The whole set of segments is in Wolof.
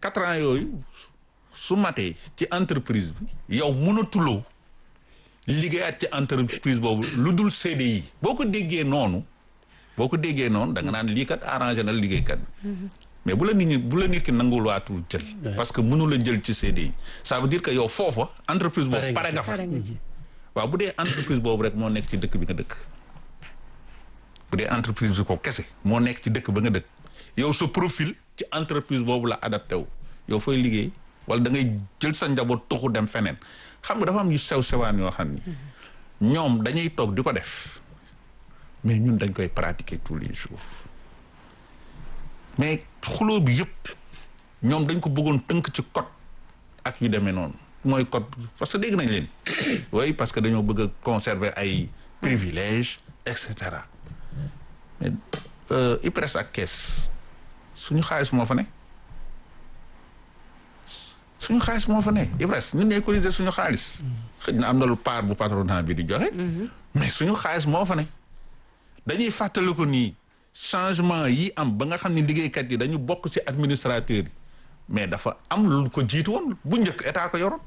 quatre ans yooyu su matee ci entreprise bi yow mënatuloo liggéeyaat ci entreprise boobu lu dul CDI boo ko déggee noonu boo ko déggee noonu da nga naan lii kat arrangé na liggéeykat bi mais bu la nit ñi bu la nit ki nanguwul waatul jël parce que mënu la jël ci CDI ça veut dire que yow foofa entreprise boobu pare nga fa pare nga ci. waaw bu dee entreprise boobu rek moo nekk ci dëkk bi nga dëkk bu dee entreprise bi ko kese moo nekk ci dëkk ba nga dëkk yow sa profil ci entreprise boobu la adapté wu yow fooy liggéey wala da ngay jël sa njaboot tuxu dem feneen xam nga dafa am yu sew sewaan yoo xam ni ñoom dañuy toog di ko def mais ñun dañ koy pratiquer tous les jours mais xuloo bi yëpp ñoom dañ ko bëggoon tënk ci code ak yu demee noonu mooy code parce que dégg nañ leen oui parce que dañoo bëgg a conserver ay privilèges et cetera mais IPRES ak kees suñu xaalis moo fa ne suñu xaalis moo fa ne IPRES ñun ñooy cotiser suñu xaalis xëy na am na lu part bu patronat bi di joxe mais suñu xaalis moo fa ne dañuy fàttali ko nii changement yi am ba nga xam ne liggéeykat yi dañu bokk ci administrateur yi mais dafa am lu ko jiitu woon bu njëkk état ko yoroon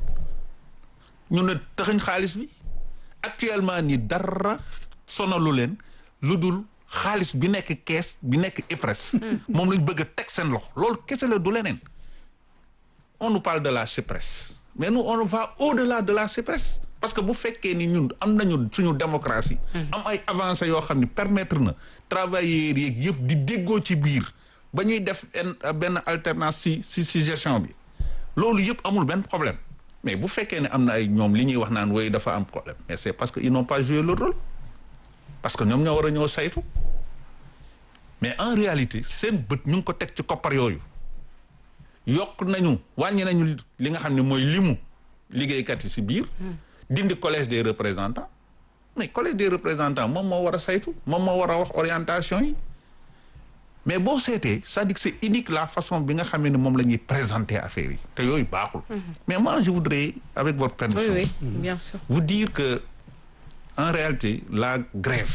ñu ne taxañ xaalis bi actuellement nii dara sonalu leen lu dul xaalis bi nekk kees bi nekk IPRES moom lañ bëgg a teg seen loxo loolu kese la du leneen on nous parle de la CIPRES mais nous on va au-delà de la CIPRES parce que bu fekkee ni ñun am nañu suñu démocratie am ay avancées yoo xam ne permettre na travailleurs yeeg yëpp di déggoo ci biir ba ñuy def benn alternance ci ci ci gestion bi loolu yëpp amul benn problème mais bu fekkee ne am na ay ñoom li ñuy wax naan woy dafa am problème mais c'est parce que ils n'ont pas joué leur rôle parce que ñoom ñoo war a ñëw saytu mais en réalité seen bët ñu ngi ko teg ci koppar yooyu yokk nañu wàññi nañu li nga xam ne mooy limu liggéeykat yi ci biir dindi collège des représentants mais collège des représentants moom moo war a saytu moom moo war a wax orientation yi mais boo seetee c'est-à-dire que c'est unique la façon bi nga xam ne moom la ñuy présenter affaire yi te yooyu baaxul mais moi je voudrais avec votre permission oui oui bien sûr vous dire que en réalité la grève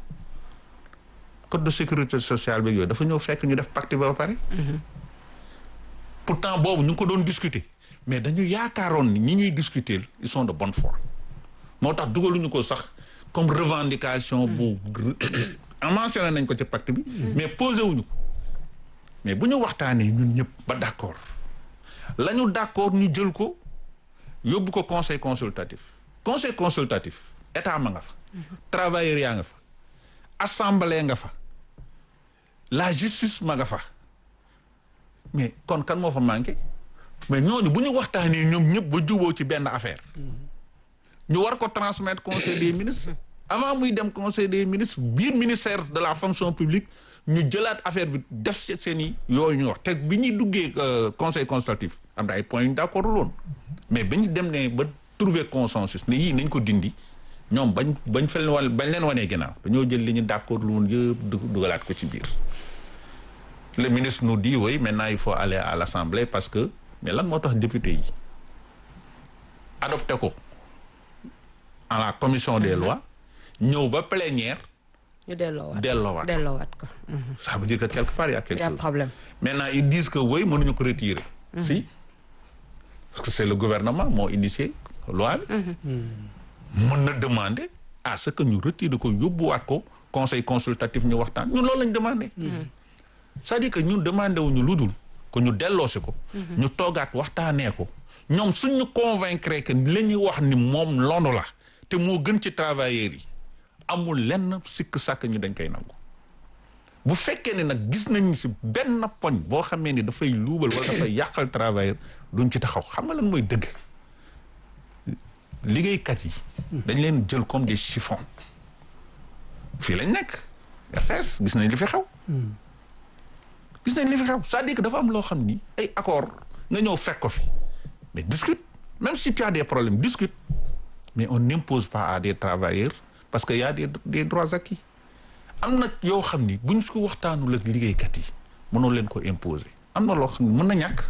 code de sécurité sociale bi yooyu dafa ñëw fekk ñu def pacte ba pare pourtant boobu ñu ngi ko doon discuter mais dañu yaakaaroon ni ñi ñuy discuter ils sont de bonne foi moo tax dugaluñu ko sax comme revendication bu mentionné nañ ko ci pacte bi mais posé wuñu ko mais bu ñu waxtaanee ñun ñëpp ba d'accord la ñu d'accord ñu jël ko yóbbu ko conseil consultatif conseil consultatif état ma nga fa travailleurs yaa nga fa assemblée nga fa la justice ma nga fa mais kon kan moo fa manqué mais ñooñu bu ñu waxtaanee ñoom ñëpp ba juboo ci benn affaire ñu war ko transmettre conseil des ministres avant muy dem conseil des ministres biir ministère de la fonction publique ñu jëlaat affaire bi def seen i yooyu ñu wax te bi ñuy duggee conseil consultatif am na ay points yu ñu d'accord loon mais bañ dem ne ba trouver consensus ne yii nañ ko dindi ñoom bañ bañ fel wan bañ leen wanee ginnaaw dañoo jël li ñu d'accord lu woon yëpp dugalaat ko ci biir le ministre nous dit oui maintenant il faut aller à l'assemblée parce que mais lan moo tax député yi adopté ko à la commission des lois ñëw ba plénière ñu delloowaat delloowaat delloowaat ko. ça veut dire que quelque part il y a quelque y a chose problème. maintenant ils disent que oui mënuñu ko retirer si parce que c'est le gouvernement moo initié loi bi mën na demander à ce que ñu retire ko yóbbuwaat ko conseil consultatif ñu waxtaan ñun loolu lañ demandé c'est-à-dire que ñun demandé wuñu lu dul que ñu delloosi ko ñu toogaat waxtaanee ko ñoom suñ ñu convaincre que la ñuy wax ni moom loolu la te moo gën ci travailleurs yi amul lenn sikk sàkk ñu dañ koy nangu bu fekkee ne nag gis nañ si benn poñ boo xamee ni dafay luubal wala dafay yàqal travailleur duñ ci taxaw xam nga lan mooy dëgg liggéeykat yi dañ leen jël comme des chiffons fii lañ nekk RTS gis nañ li fi xew gis nañ li fi xew c'est-à-dire que dafa am loo xam ni ay accord nga ñëw fekk ko fi mais discute même si tu as des problèmes discute mais on n'impose pas à des travailleurs parce que y a des des droits acquis am na yoo xam ni buñ ko waxtaanul ak liggéeykat yi mënoo leen ko imposer am na loo xam ni mën na ñàkk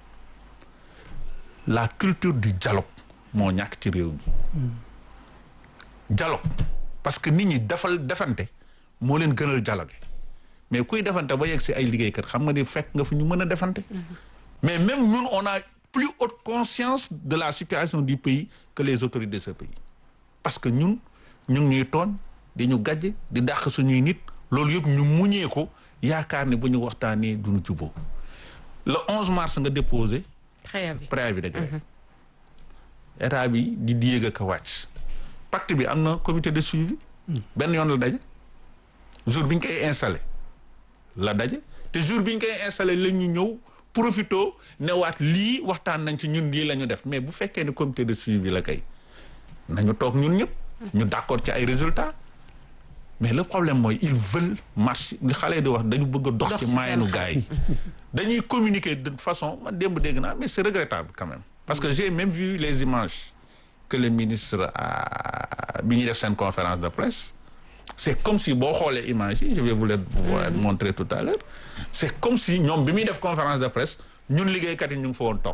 la culture du dialogue moo ñàkk ci réew mi dialogue parce que nit ñi defal defante moo leen gënal dialogue mais kuy defante ba yegg si ay liggéeykat xam nga ni fekk nga fi ñu mën a defante mais même ñun on a plus haute conscience de la situation du pays que les autorités de ce pays parce que ñun ñu ngi ñuy tooñ di ñu gàjje di dàq suñuy nit loolu yëpp ñu muñee ko yaakaar ne bu ñu waxtaanee duñu juboo le 11 mars nga déposé préavis préavis de grève état bi di di yéeg ak a wàcc pacte bi am na comité de suivi benn yoon la daje jour bi ñu koy installé la daje te jour bi ñu koy installé la ñu ñëw profito newaat lii waxtaan nañ ci ñun lii la ñu def mais bu fekkee ne comité de suivi la kay nañu toog ñun ñëpp ñu d'accord ci ay résultats mais le problème mooy ils veulent marcher li xale di wax dañu bëgg a dox Dox ci ci maayanu seen gars yi dañuy communiquer de façon man démb dégg naa mais c'est regrettable quand même parce que j'ai même vu les images que le ministre a bi ñuy def seen conférence de presse c'est comme si boo xoolee images yi je vais vous les vous les montrer tout à l'heure c'est comme si ñoom bi muy def conférence de presse ñun liggéeykat yi ñu ngi fa woon toog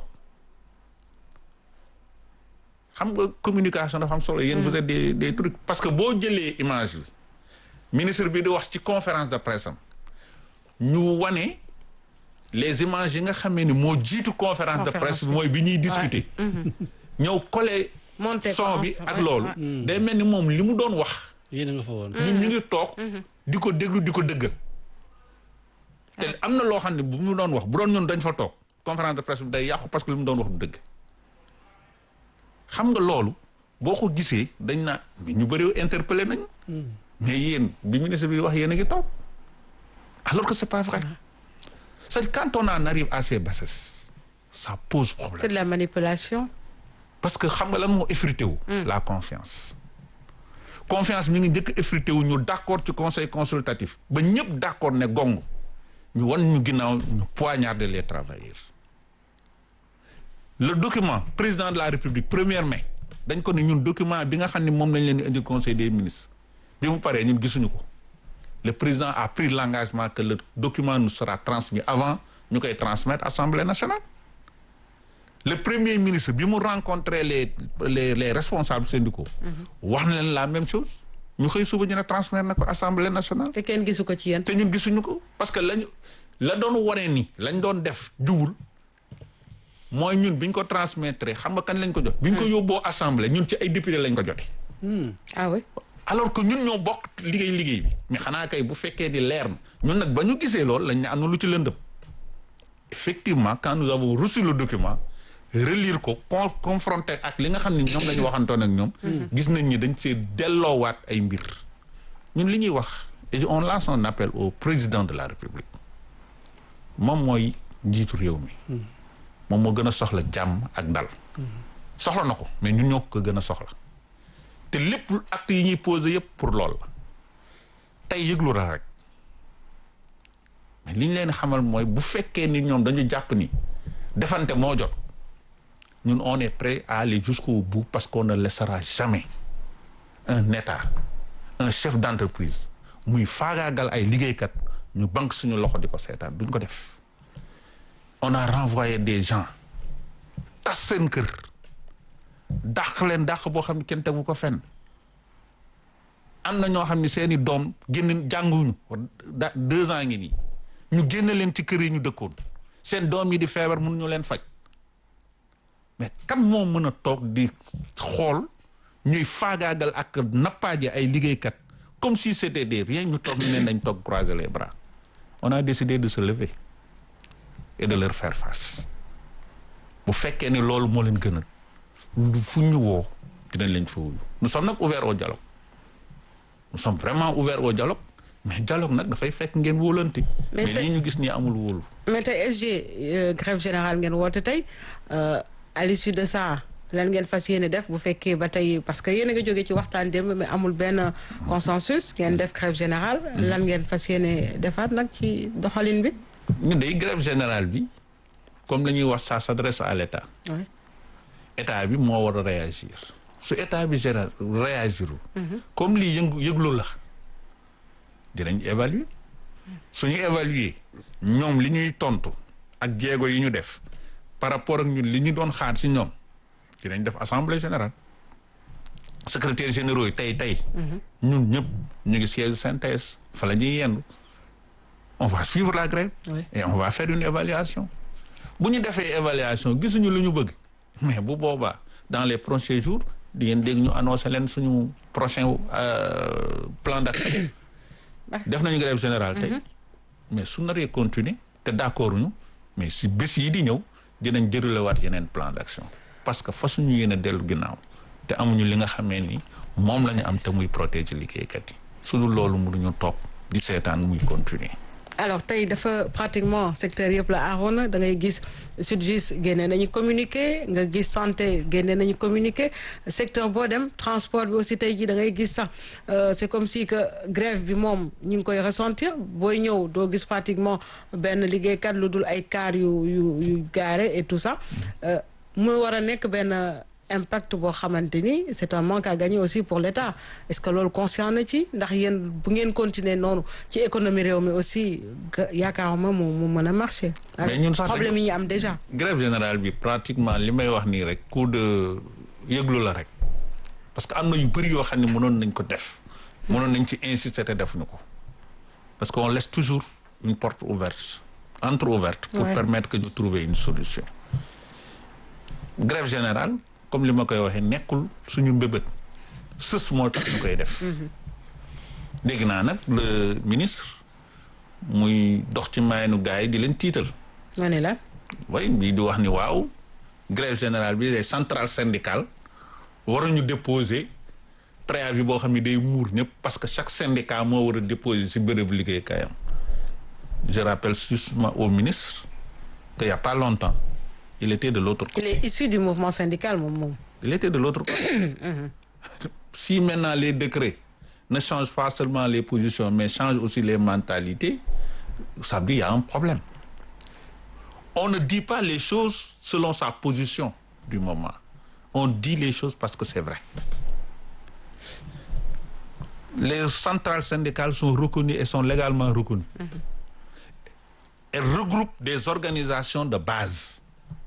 xam nga communication dafa am solo yéen vous êtes des des trucs parce que boo jëlee image bi ministre bi di wax ci conférence de presse am ñu wane les images yi nga xamee ni moo jiitu conférence de Conférence presse mooy bi ñuy discuter ñëw coller Monter ko son bi ensemble, ak ouais, loolu day mel ni moom li mu doon wax yéen a nga fa woon. ñun ñu ngi toog di ko déglu di ko dëggal te am na loo xam ne bu mu doon wax bu doon ñun dañ fa toog conférence de presse bi day yàqu parce que li mu doon wax du dëgg xam nga loolu boo ko gisee dañ naa mais ñu bëri interpellé nañ mais yéen bi ministre bi wax yéen a ngi toog alors que c'est pas vrai c'est quand on en arrive à ces bassesses ça pose problème c'est de la manipulation parce que xam nga lan moo effrité wu la confiance confiance mi ngi njëkk effrité wu ñu d'accord ci conseil consultatif ba ñëpp d'accord ne gong ñu wan ñu ginnaaw ñu poignarder les travailleurs le document président de la république premier mai dañ ko ne ñun document bi nga xam ne moom lañ leen di indi conseil des ministres bi mu paree ñun gisuñu ko le président a pris l'engagement que le document nous sera transmis avant ñu koy transmettre assemblée nationale le premier ministre bi mu rencontré les les les responsables syndicaux wax na leen la même chose ñu xëy suba ñu ne transmettre na ko assemblée nationale te kenn gisu ko ci yéen te ñun gisuñu ko parce que lañu la doon waree ni lañ doon def jubul mooy ñun biñ ko transmettre xam nga kan lañ ko jot biñ ko yóbboo assemblée ñun ci ay député lañ ko jote ah oui alors que ñun ñoo bokk liggéey liggéey bi mais xanaa kay bu fekkee di leer na ñun nag ba ñu gisee lool lañ ne am na lu ci lëndëm effectivement quand nous avons reçu le document relire ko con confronter ak li nga xam ne ñoom la ñu waxantoon ak ñoom gis nañ ni dañ see delloowaat ay mbir ñun li ñuy wax et on lance un appel au président de la république moom mooy njiitu réew mi moom moo gën a soxla jàmm ak dal soxla na ko mais ñun ñoo ko gën a soxla te lépp acte yi ñuy posé yëpp pour lool la tey yëglu la rek mais li ñu leen xamal mooy bu fekkee ni ñoom dañu jàpp ni defante moo jot ñun on est prêt à aller jusqu'au bout parce qu'on ne laissera jamais un état un chef d'entreprise muy faagaagal ay liggéeykat ñu banque suñu loxo di ko seetaan duñ ko def on a renvoyé des gens tas seen kër dàq leen dàq boo xam ne kenn tegu ko fenn am na ñoo xam ne seeni doom génn jànguñu da deux ans ngi nii ñu génn leen ci kër yi ñu dëkkoon seen doom yi di feebar mënuñu leen faj mais kan moo mën a toog di xool ñuy faagaagal ak nappaaje ay liggéeykat comme si c'était des rien ñu toog ñu leen dañ toog croiser les bras on a décidé de se lever et de leur faire face bu fekkee ni loolu moo leen gënal fu ñu woo dinañ leen fa wuyu nous sommes nag ouverts au dialogue nous sommes vraiment ouverts au dialogue mais dialogue nag dafay fekk ngeen wóolante Mais mais tey- lii ñu gis nii amul wóolu mais tey SG euh, grève générale ngeen woote tey euh, à l'issue de ça lan ngeen fas yéene def bu fekkee ba tey parce que yéen a nga jógee ci waxtaan démb mais amul benn consensus ngeen def grève générale lan ngeen fas yéene defaat nag ci doxalin bi ñu day grève générale bi comme la ñuy wax ça s'adresse à l'état oui état bi moo war a réagir su état bi général réagirul comme lii yëngu yëglu la dinañ évaluer suñu évaluer ñoom li ñuy tontu ak jéego yi ñu def par rapport ak ñun li ñu doon xaar ci ñoom dinañ def assemblée générale secrétaire généraux yi tey tey ñun ñëpp ñu ngi siège synthèse fa la ñuy yendu on va suivre la grève Oui. et on va faire une évaluation bu ñu defee évaluation gisuñu lu ñu bëgg mais bu boobaa dans les prochains jours di ngeen dégg ñu annoncé leen suñu prochain plan d'action def nañu grève générale tey mais su naree continuer te d'accord ñu mais si bés yi di ñëw dinañ déroulé waat yeneen plan d'action parce que fa suñu yéene dellu ginnaaw te amuñu li nga xamee ni moom la ñu am te muy protéger liggéeykat yi su dul loolu mënuñu toog di seetaan muy continuer alors tey dafa pratiquement secteur yëpp la aaroon da ngay gis SYTJUST génne nañu communiqué nga gis santé génne nañu communiqué secteur boo dem transport bi aussi tey jii da ngay gis sax c'est comme si que grève bi moom ñu ngi koy ressentir booy ñëw doo gis pratiquement benn liggéeykat lu dul ay car yu yu yu garé et tout ça mu war a nekk benn impact boo xamante ni c'est un manque à gagner aussi pour l'État est-ce que loolu conscient na ci ndax yéen bu ngeen continuer noonu ci économie réew mi aussi yaakaaruma mu mu mën a marcher. mais ñun sax problème yi ñu am déjà. grève générale bi pratiquement li may wax nii rek coup de yëglu la rek parce que am na yu bëri yoo xam ne mënoon nañ ko def. mënoon nañ ci insister te defuñu ko parce que on laisse toujours une porte ouverte entre-ouverte. pour Ouais. permettre que ñu trouver une solution. grève générale comme li ma koy waxee nekkul suñu mbébét sës moo tax ñu koy def. dégg naa nag le ministre muy dox ci maayanu gars yi di leen tiital. ma ne la way bii di wax ni waaw grève générale bi les centrales syndicales waruñu déposer préavis boo xam ne day muur ñëpp parce que chaque syndicat moo war a déposer ci bërëb liggéeykaayam je rappelle justement au ministre qu'il y a pas longtemps il était de l'autre il côté est issu du mouvement syndical moom moom. il était de l'autre côté si maintenant les décrets ne changent pas seulement les positions mais changent aussi les mentalités ça veut dire il y a un problème on ne dit pas les choses selon sa position du moment on dit les choses parce que c'est vrai les centrales syndicales sont reconnues et sont légalement reconnues elles regroupent des organisations de base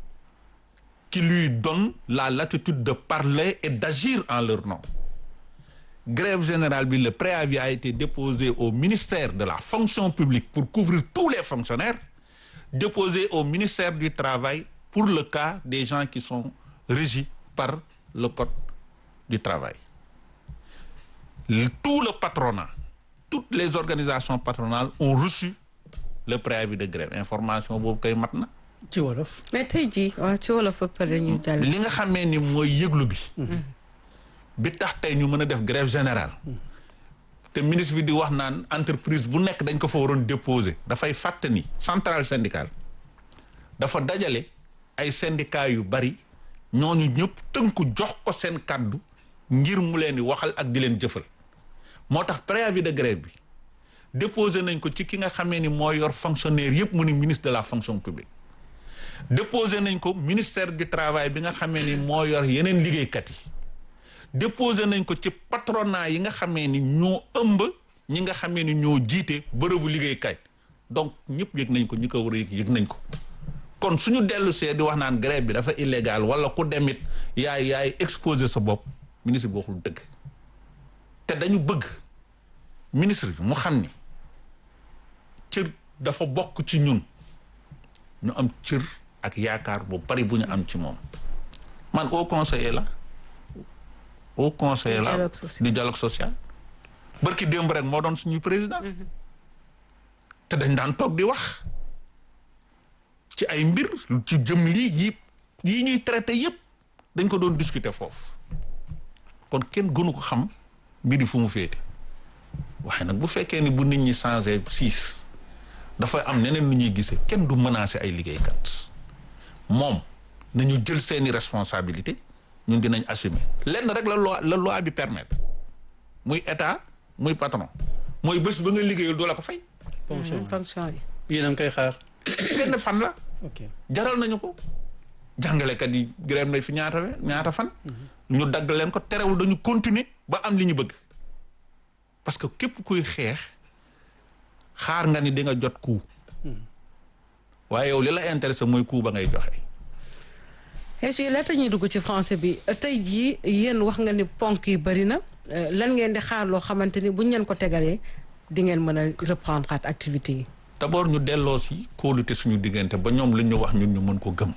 qui lui donnent la latitude de parler et d'agir en leur nom grève générale bi le préavis a été déposé au ministère de la fonction publique pour couvrir tous les fonctionnaires déposé au ministère du travail pour le cas des gens qui sont régis par le code du travail Le- tout le patronat toutes les organisations patronales ont reçu le préavis de grève information boobu koy mat na ci wolof. mais tey jii waaw ci wolof ba pare ñu jàll. li nga xamee ni mooy yëglu bi bi tax tey ñu mën a def grève générale te ministre bi di wax naan entreprise bu nekk dañ ko fa waroon déposer dafay fàtte ni centrale syndicale dafa dajale ay syndicats yu bari ñooñu ñëpp tënku jox ko seen kàddu ngir mu leen di waxal ak di leen jëfal moo tax préavis de grève bi déposé nañ ko ci ki nga xamee ni moo yor fonctionnaire yëpp mu ni ministre de la fonction publique déposé nañ ko ministère du travail bi nga xamee ni moo yor yeneen liggéeykat yi déposé nañ ko ci patronat yi nga xamee ni ñoo ëmb ñi nga xamee ni ñoo jiite bërëbu liggéeykat donc ñëpp yëg nañ ko ñi ko war a yëg yëg nañ ko kon suñu dellu see di wax naan grève bi dafa illégal wala ku demit yaay yaay exposé sa bopp ministre bi waxul dëgg te dañu bëgg ministre bi mu xam ni cër dafa bokk ci ñun ñu am cër ak yaakaar bu bari bu ñu am ci moom man au conseiller la au conseiller Du la dialogue social. du dialogue social barki démb rek moo doon suñu président te dañ daan toog di wax ci ay mbir ci jëm lii yi yi ñuy traité yépp dañ ko doon discuter foofu kon kenn gënu ko xam mbiri fu mu féete waaye nag bu fekkee ni bu nit ñi changé siis dafay am neneen lu ñuy gisee kenn du menacer ay liggéeykat moom nañu jël seeni responsabilité ñun dinañ assumer lenn rek la loi la loi bi permettre muy état muy patron mooy bés ba nga liggéeyal doo la ko fay fonction fonction yi. yéen a ngi koy xaar. benn fan la ok jaral nañu ko jàngalekat yi grève nañ fi ñaata we- ñaata fan ñu dagg leen ko terewul dañu continuer ba am li ñu bëgg parce que képp kuy xeex xaar nga ni di nga jot coup waaye yow li la intéressé mooy coup ba ngay joxe est-ce que laata ñuy dugg ci français bi tey jii yéen wax nga ni ponk yi bëri na euh, lan ngeen di xaar loo xamante ni buñ leen ko tegalee di ngeen mën a reprendre at activité yi. d'abord ñu delloo si kóolute suñu diggante ba ñoom lu ñu wax ñun ñu mën ko gëm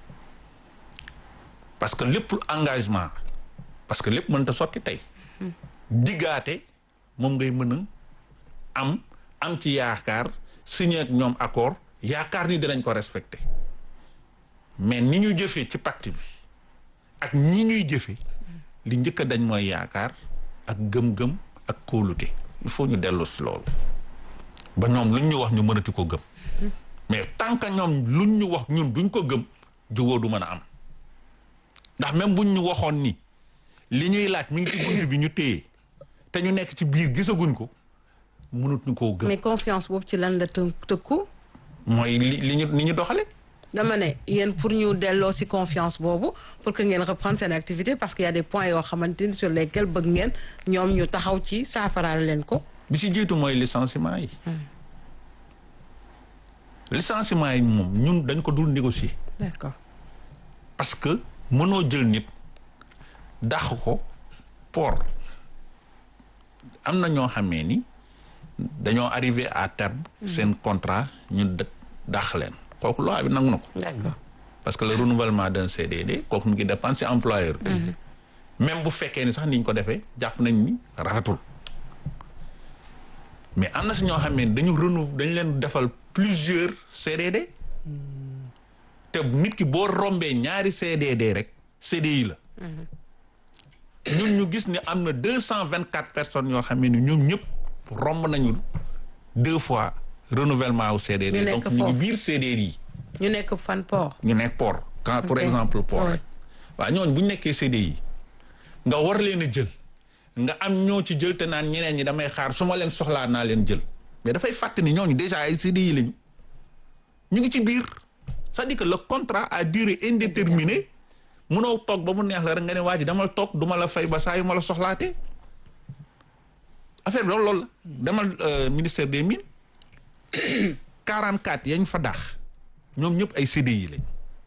parce que lépp engagement parce que lépp mënta sotti tey diggaate moom ngay mën a am am ci yaakaar signé ak ñoom accord yaakaar ni dinañ ko respecté mais ni ñu jëfee ci pacte bi ak ñi ñuy jëfe li njëkk a dañ mooy yaakaar ak gëm-gëm ak kóolute il faut ñu dellu si loolu ba ñoom luñ ñu wax ñu mënati ko gëm mais tant que ñoom luñ ñu wax ñun duñ ko gëm jubóo du mën a am ndax même buñ ñu waxoon ni li ñuy laaj mi ngi ci bunt bi ñu téye te ñu nekk ci biir gisaguñ ko mënut ñu koo gëm mais confiance boobu ci lan la të tëkku mooy li li ñu ni ñu doxale dama ne yéen pour ñu delloo ci confiance boobu pour que ngeen reprendre seen activité parce qu'il y a des points yoo xamante ni sur lesquels bëgg ngeen ñoom ñu taxaw ci saafaraal leen ko bi ci jiitu mooy licenciement yi licenciement yi moom ñun dañ ko dul négocier d'accord parce que mënoo jël nit dàq ko port am na ñoo xamee ni dañoo arrivé à terme seen contrat ñu dàq leen kooku loi bi nangu na ko d'accord parce que le renouvellement d'un CDD kooku mu ngi dépendre ci employeur bi même bu fekkee ni sax niñ ko defee jàpp nañ ni rafetul mais am na si ñoo xam ne dañu renouve dañ leen defal plusieurs CDD te nit ki boo rombee ñaari CDD rek CDI la ñun ñu gis ni am na deux cent vingt quatre personnes yoo xam ne ni ñoom ñëpp romb nañu deux fois renouvellement wu CDD Ñu nekk donc ñu ngi foofu. biir CDD yi ñu nekk fan port ñu nekk port quand pour Ok. exemple port Ouais. rek waaw ñooñu bu ñu nekkee CDI nga war leen a jël nga am ñoo ci jël te naan ñeneen ñi damay xaar su ma leen soxlaa naa leen jël mais dafay fàtte ni ñooñu déjà ay CDI lañu ñu ngi ci biir c'est-à-dire que le contrat à durée indéterminée munoo toog ba mu neex la rek nga ne waa ji damal toog du ma la fay ba saa yu ma la soxlaatee affaire bi loolu loolu la demal euh, ministère des mines 44 yañ fa daax ñoom ñëpp ay CDI lañ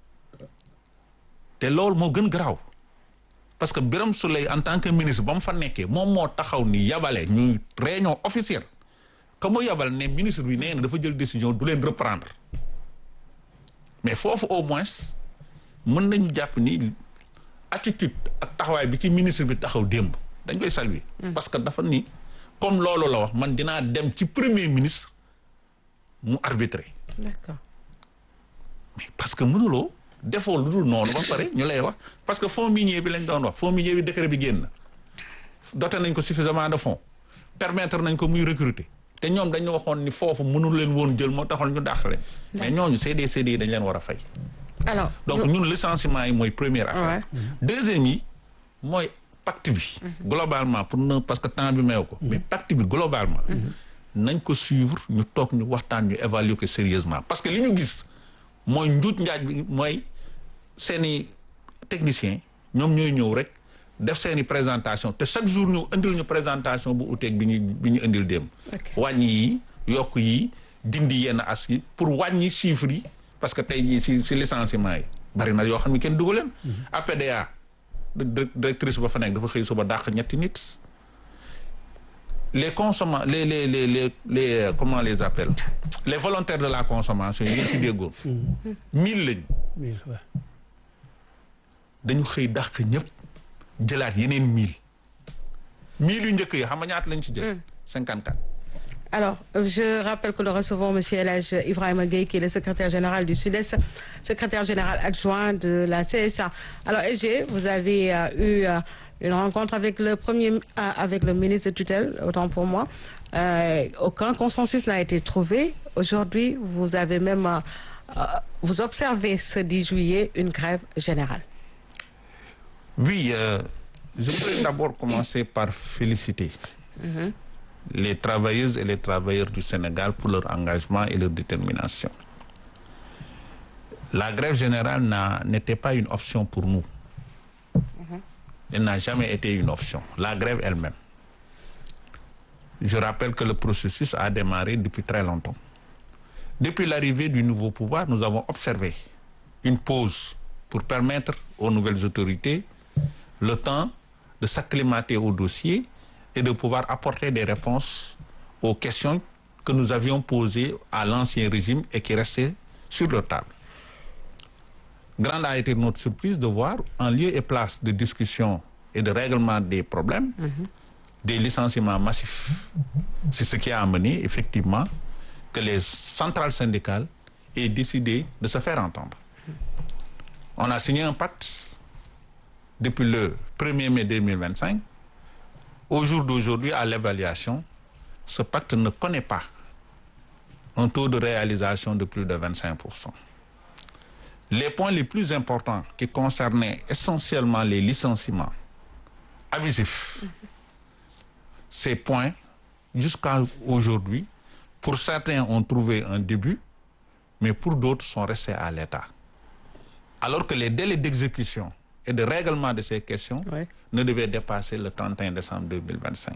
te loolu moo gën garaaw parce que Birame Souleye en tant que ministre ba mu fa nekkee moom moo taxaw ni yabale ñuy réunion officielle que mu yabal ne ministre bi nee na dafa jël décision du leen reprendre mais foofu au moins mën nañu jàpp ni attitude ak taxawaay bi ci ministre bi taxaw démb dañ koy saluer parce que dafa ni comme loolu la wax man dinaa dem ci premier ministre mu arbitrer d'accord mais parce que mënuloo defoo lu dul noonu ba pare ñu lay wax parce que fonds minier bi lañ doon wax fonds minier bi décret bi génn doté nañ ko suffisamment de fonds permettre nañ ko muy recruter te ñoom dañu waxoon ni foofu mënul leen woon jël moo taxoon ñu dàq leen mais ñooñu CD CD yi dañ leen war a fay alors donc ñun licenciement yi mooy première affaire deuxième yi mooy pacte bi globalement pour ne parce que temps bi meew ko mais pacte bi globalement nañ ko suivre ñu toog ñu waxtaan ñu évaluer ko sérieusement parce que li ñu gis mooy njuuj njaaj bi mooy seeni technicien ñoom ñooy ñëw rek def seeni présentation te chaque jour ñu indil ñu présentation bu uteeg bi ñu bi ñu indil dem Ok. wàññi yi yokk yi dindi yenn as yi pour wàññi chiffres yi parce que tey jii si si licenciement yi bari na yoo xam ne kenn dugg leen APDA di- directrice ba fa nekk dafa xëy suba dàq ñetti nit les consomma les les les les les euh, comment on les appelle les volontaires de la consommation yi ngeen fi déggoon mille lañu mille waaw. dañu xëy dàq ñëpp jëlaat yeneen mille mille yu njëkk yi xam nga ñaata lañ ci jël cinquante quatre Alors, euh, je rappelle que nous recevons M. Elage Ibrahim Gueye, qui est le secrétaire général du Sud-Est, secrétaire général adjoint de la CSA. Alors, SG, vous avez euh, eu euh, une rencontre avec le premier, euh, avec le ministre de tutelle, autant pour moi. Euh, aucun consensus n'a été trouvé. Aujourd'hui, vous avez même, euh, euh, vous observez ce 10 juillet une grève générale. Oui, euh, je voudrais d'abord commencer par féliciter les travailleuses et les travailleurs du Sénégal pour leur engagement et leur détermination. La grève générale n'a- n'était pas une option pour nous. Elle n'a jamais été une option. La grève elle-même. Je rappelle que le processus a démarré depuis très longtemps. Depuis l'arrivée du nouveau pouvoir, nous avons observé une pause pour permettre aux nouvelles autorités le temps de s'acclimater au dossier et de pouvoir apporter des réponses aux questions que nous avions posées à l'ancien régime et qui restaient sur leur table. Grande a été notre surprise de voir, en lieu et place de discussion et de règlement des problèmes, des licenciements massifs. C'est ce qui a amené effectivement que les centrales syndicales aient décidé de se faire entendre. On a signé un pacte depuis le 1er mai 2025. Au jour d'aujourd'hui, à l'évaluation, ce pacte ne connaît pas un taux de réalisation de plus de 25%. Les points les plus importants qui concernaient essentiellement les licenciements abusifs, ces points, jusqu'à aujourd'hui, pour certains ont trouvé un début, mais pour d'autres sont restés à l'état. Alors que les délais d'exécution et de règlement de ces questions Ouais. ne devaient dépasser le 31 décembre 2025.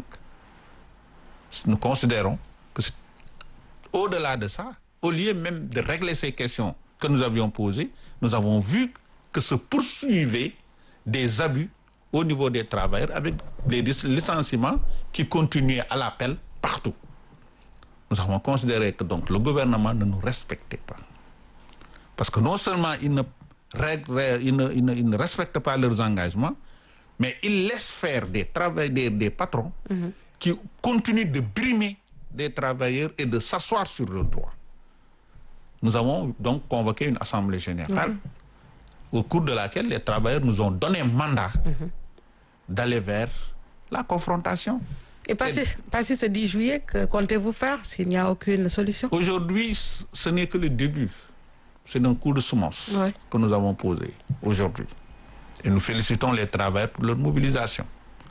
Nous considérons que c'est- au-delà de ça, au lieu même de régler ces questions que nous avions posées, nous avons vu que se poursuivaient des abus au niveau des travailleurs avec des lic- licenciements qui continuaient à l'appel partout. Nous avons considéré que donc le gouvernement ne nous respectait pas. Parce que non seulement ils ne, règlent- ils ne- ils ne- ils ne respectent pas leurs engagements, mais ils laissent faire des, travail- des, des patrons qui continuent de brimer des travailleurs et de s'asseoir sur leurs droits. Nous avons donc convoqué une assemblée générale au cours de laquelle les travailleurs nous ont donné mandat d'aller vers la confrontation. Et passé, passé ce 10 juillet, que comptez-vous faire s'il n'y a aucune solution Aujourd'hui, c- ce n'est que le début. C'est un coup de semence Ouais. que nous avons posé aujourd'hui. Et nous félicitons les travailleurs pour leur mobilisation.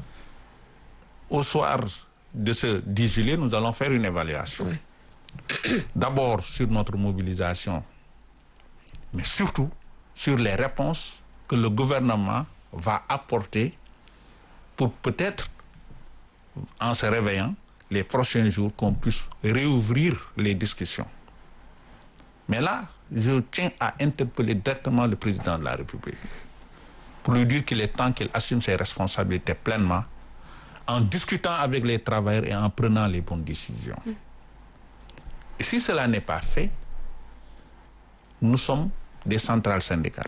Au soir de ce 10 juillet, nous allons faire une évaluation. D'abord sur notre mobilisation, mais surtout sur les réponses que le gouvernement va apporter pour peut-être en se réveillant les prochains jours qu'on puisse réouvrir les discussions. Mais là, je tiens à interpeller directement le président de la République pour lui dire qu'il est temps qu'il assume ses responsabilités pleinement en discutant avec les travailleurs et en prenant les bonnes décisions. Et si cela n'est pas fait, nous sommes des centrales syndicales.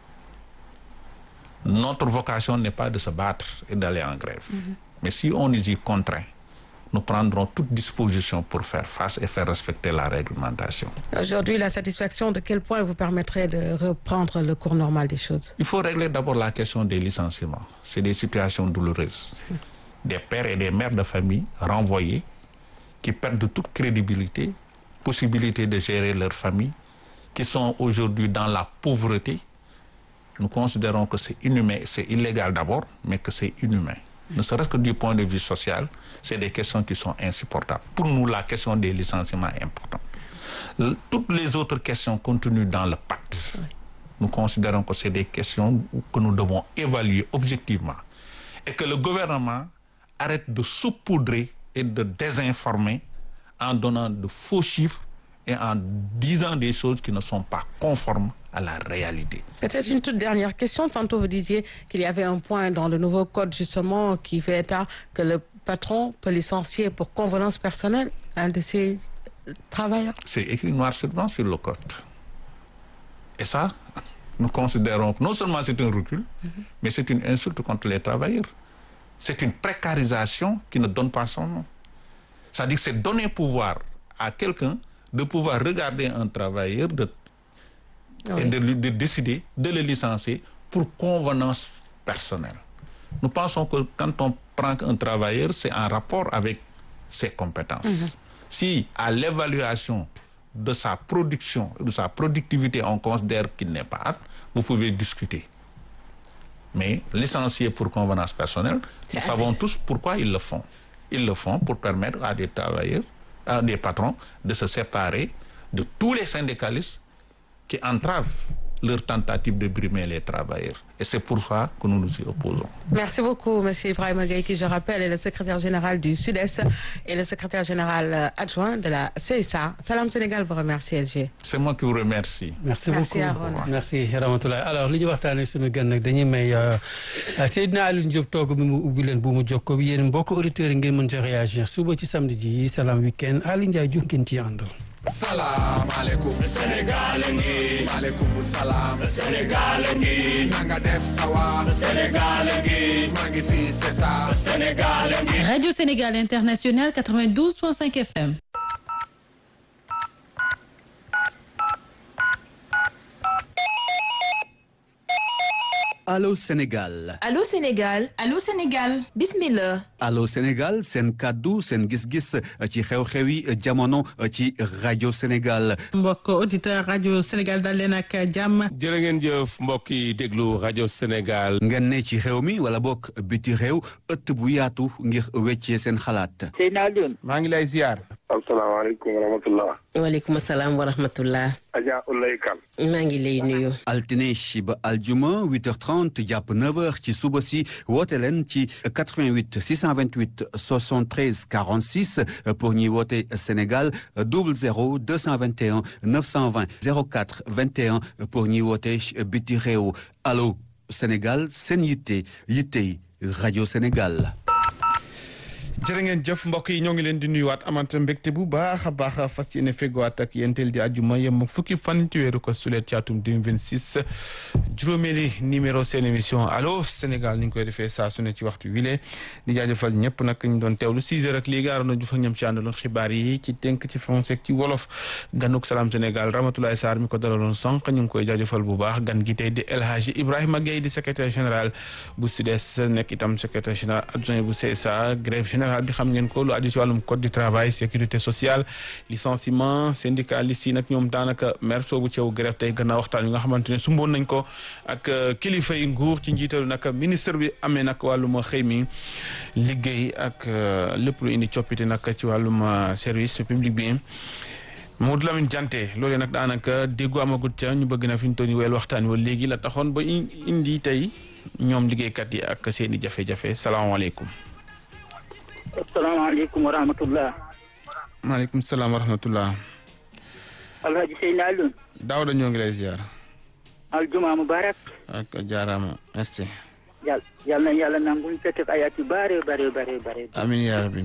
Notre vocation n'est pas de se battre et d'aller en grève. Mais si on nous y contraint, nous prendrons toute disposition pour faire face et faire respecter la réglementation. Aujourd'hui, la satisfaction de quel point vous permettrait de reprendre le cours normal des choses Il faut régler d'abord la question des licenciements. C'est des situations douloureuses. Des pères et des mères de famille renvoyés qui perdent toute crédibilité, possibilité de gérer leur famille, qui sont aujourd'hui dans la pauvreté. Nous considérons que c'est inhumain, c'est illégal d'abord, mais que c'est inhumain. Ne serait-ce que du point de vue social, c'est des questions qui sont insupportables. Pour nous, la question des licenciements est importante. L- Toutes les autres questions contenues dans le pacte, nous considérons que c'est des questions que nous devons évaluer objectivement. Et que le gouvernement arrête de saupoudrer et de désinformer en donnant de faux chiffres et en disant des choses qui ne sont pas conformes à la réalité. Peut-être une toute dernière question. Tantôt, vous disiez qu'il y avait un point dans le nouveau code, justement, qui fait état que le patron peut licencier pour convenance personnelle un de ses euh, travailleurs. C'est écrit noir sur blanc sur le code. Et ça, nous considérons que non seulement c'est un recul, mais c'est une insulte contre les travailleurs. C'est une précarisation qui ne donne pas son nom. C'est-à-dire que c'est donner pouvoir à quelqu'un de pouvoir regarder un travailleur de, et Oui. de, lui- de décider de le licencier pour convenance personnelle. Nous pensons que quand on prend un travailleur, c'est en rapport avec ses compétences. Si à l'évaluation de sa production, de sa productivité, on considère qu'il n'est pas apte, vous pouvez discuter. Mais licencier pour convenance personnelle, C'est nous savons tous pourquoi ils le font. Ils le font pour permettre à des travailleurs, à des patrons, de se séparer de tous les syndicalistes qui entravent leur tentative de brimer les travailleurs. Et c'est pour ça que nous nous y opposons. Merci beaucoup, Monsieur Ibrahim Gaye, qui, je rappelle, est le secrétaire général du Sud-Est et le secrétaire général adjoint de la CSA. Salam Sénégal vous remercie, SG. C'est moi qui vous remercie. merci Merci, beaucoup Arona. merci Ramatoulaye alors li ñu waxtaanee suñu gan nag dañuy may Seydina Alioune Diop toog bi mu ubbi leen bu mu jokkoo bi yéen mbokk auditeurs yi ngeen mën ci réagir suba ci samedi ji Salam Weekend Aliou Ndiaye Diouf ngeen ciy àndal. salaamaaleykum Sénégal ngi maaleykum salaam Sénégal ngi nanga def sawa Sénégal ngi maa ngi fii c'est ça Sénégal ngi Radio Sénégal International 92.5 FM. Allô Sénégal Allô Sénégal Allô Sénégal bismillah Allô Sénégal seen kàddu seen gis-gis ci xew-xewi jamono ci rajo Sénégal mbokk auditeur rajo Sénégal dal leen ak jàmm jërë ngeen jëf mbokk yi déglu rajo Sénégal. ngeen ne ci xew mi wala bokk biti réew ëtt bu yaatu ngir weccee seen xalaat maa ngi lay ziar. asalaamaaleykum wa rahmatullah waaleykum salaam wa rahmatullah Adja Ulay Kan maa ngi lay nuyu altine ba aljuma 8h30 jàpp 9h ci suba si woote leen ci 88 628 73 46 pour ñuy woote Sénégal 00 221 920 04 21 pour ñuy woote biti réew allo Sénégal seen yitte yittey rajo Sénégal. jërë ngeen jëf mbokk yi ñoo ngi leen di nuyuwaat amante mbégte bu baax a baax fas yéene fegowaat ak yéen teel di àjjuma yem fukki fan ci weeru ko sulet ci atum 2026 juróomeeli numéro seen émission allo Sénégal ni ñu koy defee saa su ne ci waxtu wile di jaajëfal ñëpp nag ñu doon teewlu 6 heures ak léegi aaroon na ju fa ñoom ci àndaloon xibaar yi ci tënk ci français ci wolof ganuk salaam Sénégal Ramatoulaye Sarr mi ko dalaloon sànq ñu ngi koy jaajëfal bu baax gan gi tey di El Hadji Ibrahima Gueye di secrétaire général bu SUDES nekk itam secrétaire général adjoint bu CSA grève générale bi xam ngeen ko lu aju ci wàllum code du travail sécurité sociale licenciement syndicaliste yi nag ñoom daanaka mer soobu ceew grève tey gannaaw waxtaan yi nga xamante ne sumboon nañ ko ak kilifa yi nguur ci njiitalu nag ministre bi amee nag wàllum xëy mi liggéey ak lépp lu indi coppite nag ci wàllum service public bi Mamadou Lamine Diante loolee nag daanaka déggu amagut ca ñu bëgg na fi ñu toll nii weel waxtaan wa léegi la taxoon ba indi tey ñoom liggéeykat yi ak seen i jafe-jafe salaamaaleykum asalaamaaleykum wa rahmatullah maaleykum salaam wa rahmatullah alhaji Seyni Alioune Daawda ñoo ngi lay ziar aljuma mubarak ak jaaraama merci yal yal na yàlla nangu ñu fekk ay at yu bare bare bare bare amin yaa rabbi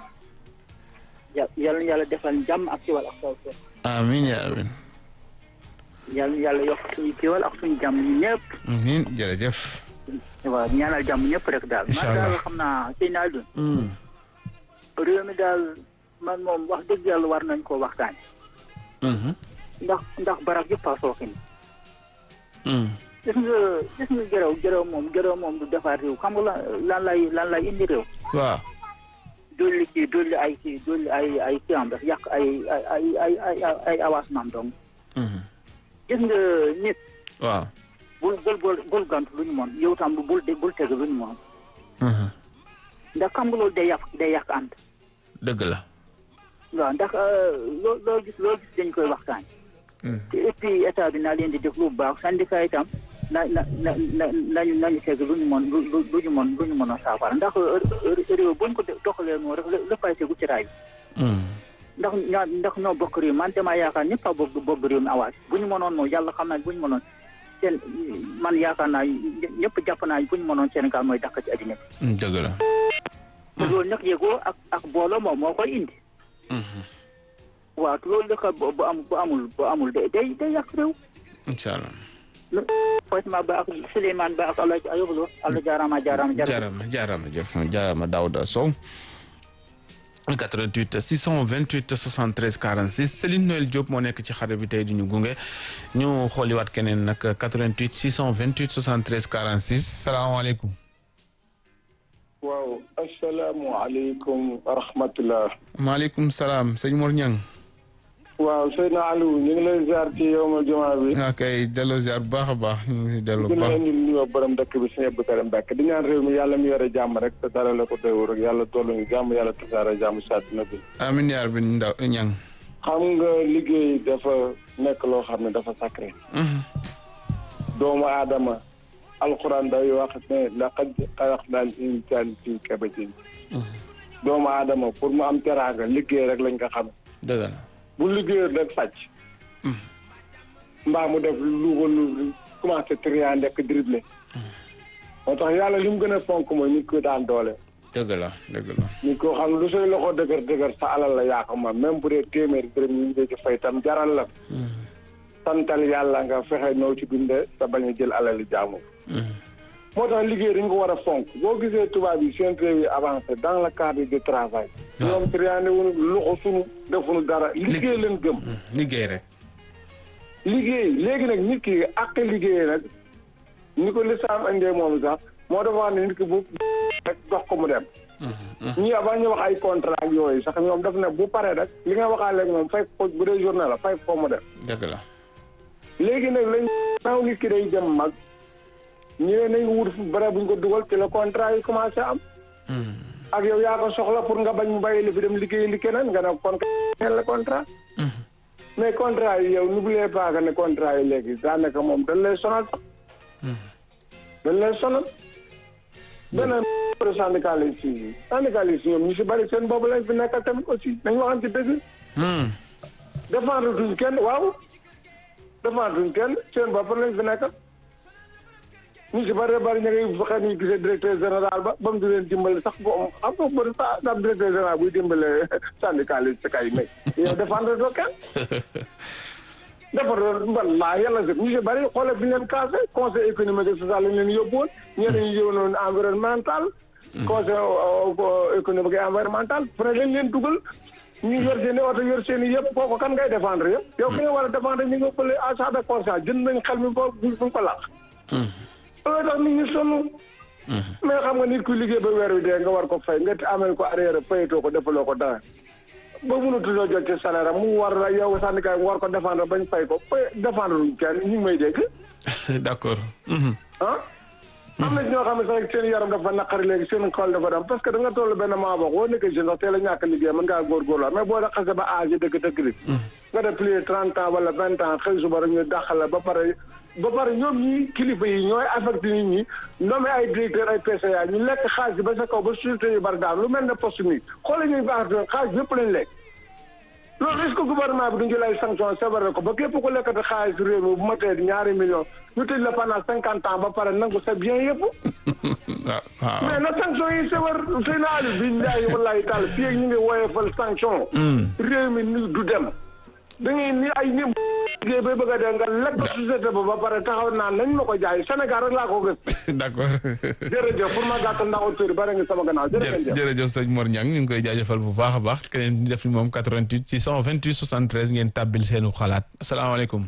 yal na yàlla defal jàmm ak ciwal ak taw amin yaa rabbi yal na yàlla yokk suñu ciwal ak suñu jàmm ñu ñëpp amin jërëjëf waaw ñaanal jàmm ñëpp rek daal man daal xam naa Seyni Alioune réew mi daal man moom wax dëgg yàlla war nañ koo waxtaane ndax ndax barab yëpp a sooxe ni gis nga gis nga gërëw gërëw moom gërëw moom du defar réew xam nga lan lay lan lay indi réew waaw dolli kii dolli ay kii dolli ay ay kii am daf yàq ay ay ay ay ay avancement donc gis nga nit waaw bul bul bul bul gant lu ñu mën yow tam bul bul teg lu ñu mën ndax xam nga loolu day yàq day yàq ànd dëgg la waaw ndax loo loo gis loo gis dañ koy waxtaan te et puis état bi naa leen di def lu baax syndicat itam na na na na nañu nañu teg lu ñu mën lu lu ñu mën lu ñu mën a saafara ndax réew buñ ko doxalee noonu rek léppay tegu ci raay ndax ñaa ndax ñoo bokk réew man damaa yaakaar ñëpp a bokk bokk réew mi awaaj bu ñu mënoon moom yàlla xam naa bu ñu mënoon seen man yaakaar naa ñëpp jàpp naa bu ñu mënoon Sénégal mooy dàq ci àddina bi dëgg la te loolu nag yëgoo ak ak booloo moom moo koy indi waaw te loolu nag bu am bu amul bu amul day day day yàq réew incha allah Fatima Ba ak Souleymane Ba ak Alaaji Ayuba Lo Allah jaaraama jaaraama jaaraama jaaraama jëf jaaraama Daouda Sow 88 628 73 46 Céline Noël Diop moo nekk ci xare bi tey di ñu gunge ñu xooliwaat keneen nag 88 628 73 46 salaamaaleykum. waaw asalaamualeykum wa rahmatulah. maaleykum salaam sëñ Mor Niang. waaw Seydina Aliou ñu ngi lay ziar ci yow ma jumaa bi. ok delloo ziar bu baax a baax ñu ngi delloo bu baax. di leen nuyoo borom dëkk bi sëñ Abdou Karim Mbacke di ñaan réew mi yàlla mi yore jàmm rek te dara la ko doyoo rek yàlla tollu ñu jàmm yàlla tasaare jàmm si àddina bi. amiin yaa rabbi ndaw Niang. xam nga liggéey dafa nekk loo xam ne dafa sacré. doomu aadama alxuraan day wax ne laqad xalaqnal insaan fii kabadin doomu aadama pour mu am teraanga liggéey rek lañ ko xam dëgg la bu liggéeyul rek sàcc mbaa mu def lu ko lu commencé trian ndekk dribble moo tax yàlla li mu gën a fonk mooy nit ko daan doole dëgg la dëgg la nit koo xam ne lu say loxo dëgër dëgër sa alal la yaa ko moom même bu dee téeméeri dërëm yi ñu ci fay tam jaral la santal yàlla nga fexe noo ci dunde sa bañ a jël alali jaamu moo tax liggéey dañ ko war a fonk boo gisee tubaab yi seen réew yi avancé dans le cadre du travail ñoom triandé wuñu loxo sunu defuñu dara liggéey leen gëm liggéey rek liggéey léegi nag nit ki ak liggéey nag ni ko lislaam indee moom sax moo dafa wax ne nit ki bu rek dox ko mu dem ñii avant ñu wax ay contrat ak yooyu sax ñoom daf ne bu paree rek li nga waxaale moom fay ko bu dee journée la fay ko mu dem dëgg la léegi nag lañ naaw nit ki day dem mag ñu ne nañ wut fu bare buñ ko dugal ci la contrat yi commencé am ak yow yaa ko soxla pour nga bañ mu bàyyi li fi dem liggéey li keneen nga ne kon keneen la contrat mais contrat yi yow n'oubliez pas que ne contrat yi léegi daanaka moom dañ lay sonal sax dañ lay sonal beneen syndicaliste yi syndicaliste ñoom ñu si bari seen boobu lañ fi nekkal tamit aussi nañ waxante dëgg défendre duñ kenn waaw défendre duñ kenn seen bopp lañ fi nekkal ñu si bari bari ñu ngi fexe ñu gisee directeur général ba ba mu di leen dimbale sax bo xam nga bëri sa sa directeur général buy dimbale syndicaliste kay mais yow défendre doo kenn dafa doon wallaahi yàlla si ñu si bëri xoolal bi ñu leen casé conseil économique et social lañ leen yóbbu woon ñenn ñu yóbbu environnemental. conseil économique et environnemental fu ne lañ leen dugal. ñu yor seen i oto yor seen i yëpp kooku kan ngay défendre yëpp. yow ki nga war a défendre ñu ngi ëppale achat de conscience jënd nañ xel mi ba buñ ko làq. loolu tax nit ñi sonn. mais xam nga nit ku liggéey ba weer wi dee nga war ko fay nga amel ko arrière fayatoo ko defaloo ko dara. ba mënatuloo jot ci salaire am mu war la yow syndicat mu war ko défendre bañ fay ko fay défendre luñ kenn ñu ngi may dégg. d'accord. ah. am na ñoo xam ne sax seen yaram dafa naqari léegi seen xol dafa dem parce que da nga toll benn maa boo boo nekkee jeune sax teel a ñàkk liggéey mën ngaa góorgóorlu mais boo da xase ba âge dëgg dëgg rek. nga def plus de trente ans wala vingt ans xëy suba rek ñu dàq la ba pare. ba pare ñoom ñi kilifa yi ñooy affecté nit ñi nommé ay directeur ay PCA ñu lekk xaalis ba sa kaw ba société yu bari daal lu mel ne poste mi xoolal ñuy baax xaalis yëpp lañ lekk. loolu est-ce que gouvernement bi duñ jël ay sanction sévère ko ba képp ku lekkati xaalis réew mi bu ma tee ñaari millions ñu tëj la pendant cinquante ans ba pare nangu sa bien yëpp. mais na sanction yi sévère sëy na ali billahi wallahi taala fii ak ñu ngi woyefal sanction. réew mi ni du dem. da ngay ni ay ñëm liggéey bay bëgg a dee nga lekk société ba ba pare taxaw naan nañ ma ko jaay Sénégal rek laa ko gis. d'accord. jërëjëf pour ma gàttal ndax auteur yi bari nga sama gannaaw jërëjëf. jërëjëf sëñ Mor Niang ñu ngi koy jaajëfal bu baax a baax keneen di def ni moom 88 628 73 ngeen tàbbil seenu xalaat asalaamaaleykum.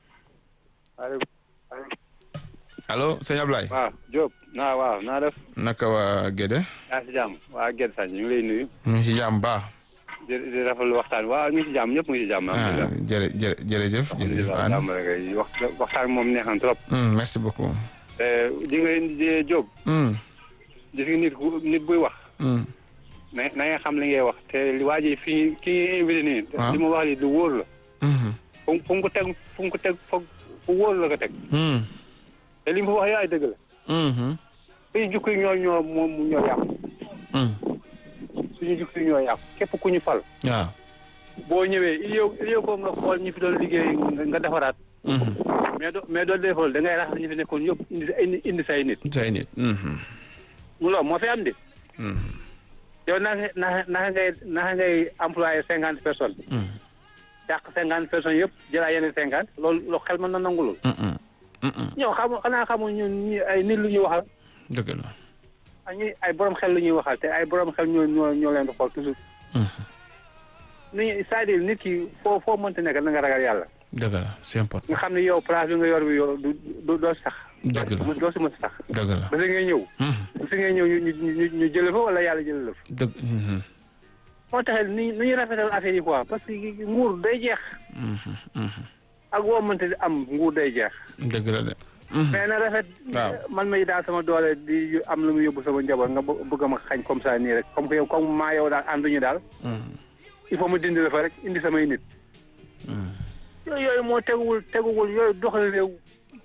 allo sëñ Ablaye. waaw Diop naa waaw naa def. naka waa Gédé. yaa si jàmm waa Gédé Sañ ñu ngi lay nuyu. ñu ngi si jàmm baax. di di rafetlu waxtaan waaw ñu ngi si jàmm ñëpp ngi si jàmm. ah jërë jërë jërëjëf. jërëjëf Anne jàmm rek wax waxtaan moom neex na trop. merci beaucoup. di nga di Diop. gis nga nit ku nit buy wax. na na nga xam li ngay wax te waa ji fii ki nga invité nii. li ma wax li du wóor la. fu fu mu ko teg fu mu ko teg fu wóor la ko teg. te li mu wax yaay dëgg la. suñu jukki yi ñoo ñoo moom ñoo yàqu. suñu jukki yi ñoo yàqu képp ku ñu fal. waaw. boo ñëwee il yow il yow comme nga xool ñi fi doon liggéey nga defaraat. mais doo mais doo defal da ngay raxas ñi fi nekkoon yëpp indi indi say nit. say nit. mu loolu moo fi am de. yow naka naka naka ngay naka ngay employé cinquante personnes. yàq cinquante personnes yëpp jëlaat yeneen cinquante loolu loolu xel mën na nangu loolu. ñoo xam xanaa xamul ñun ñi ay nit lu ñuy waxal. dëgg la. ñi ay borom xel lu ñuy waxal te ay borom xel ñoo ñoo ñoo leen di xool toujours. ni c'est-à-dire nit ki foo foo mënta nekk na nga ragal yàlla. dëgg la c'est important. nga xam ne yow place bi nga yor bi yow du du doo sax. dëgg la doo si mën sax. dëgg la ba si ngay ñëw. ba si ngay ñëw ñu ñu ñu jëlee fa wala yàlla jëlee la fa. dëgg. moo tax ni ni ñuy rafetal affaire yi quoi parce que nguur day jeex. ak woo mënta di am nguur day jeex. dëgg la de. mais na rafet. waaw man may daal sama doole di am lu mu yóbbu sama njaboot nga bëgg ma xañ comme ça nii rek comme que yow comme maa yow daal ànduñu daal. il faut mu dindi la fa rek indi samay nit. yooyu yooyu moo teguwul teguwul yooyu doxal réew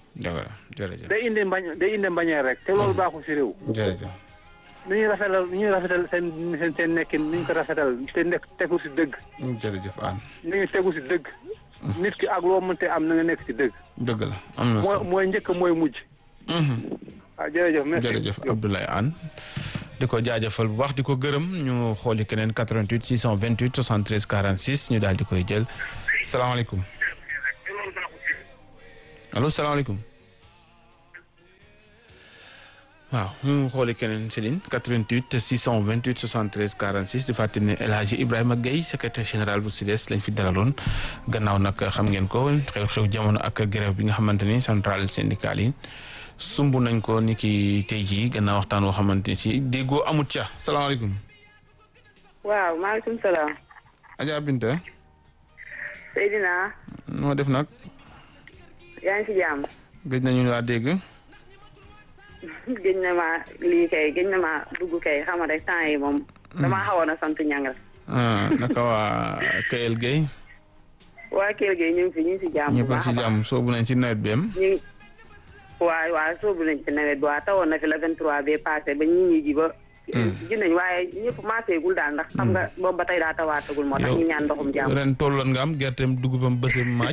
dëgg la jërëjëf day indi mbañ day indi mbañeel rek te loolu baaxul si réew jërëjëf nu ñuy rafetal nu ñuy rafetal seen seen seen nekkin nu ñu ko rafetal te nekk tegu si dëgg jërëjëf Anne nu ñu tegu si dëgg nit ki ak loo mënte am na nga nekk si dëgg dëgg la am na mooy solo mooy njëkk mooy mujj waaw jërëjëf merci jërëjëf Abdoulaye Anne di ko jaajëfal bu baax di ko gërëm ñu xooli keneen 88 628 73 46 ñu daal di koy jël salaamaaleykum allo salaamaaleykum waaw ñu xooli keneen Céline 88 628 73 46 di fàttali ne El Hadji Ibrahima Gueye secrétaire général bu SUDES lañ fi dalaloon gannaaw nag xam ngeen ko xew-xew jamono ak grève bi nga xamante ni centrale syndicale yi sumb nañ ko ni ki tey jii gannaaw waxtaan woo xamante ni si déggoo amut ca salaamaaleykum. waaw maaleykum salaam. Adja Binta. Seydina. noo def nag. yaa ngi si jàmm. gëj nañu laa dégg. gëj na ma lii kay gëj na ma dugg kay xam nga rek temps yi moom. damaa xawoon a sant ñang rek. ah naka waa Kayel Gueye. waa Kelle Gueye ñu ngi fi ñu ngi si jàmm. bu ñëpp baax si a baax jàmm soobu nañ ci nawet bi am. ñu ngi waaw waaw soobu nañ ci nawet bi waaw tawoon na fi la 23 bee passé ba ñi ñi ji ba. ji nañ waaye ñëpp maaseegul daal ndax xam nga boobu ba tey daa tawaatagul moo tax ñu ñaan ndoxum jàmm. ren tolloon nga am gerteem dugubam bësam maaj.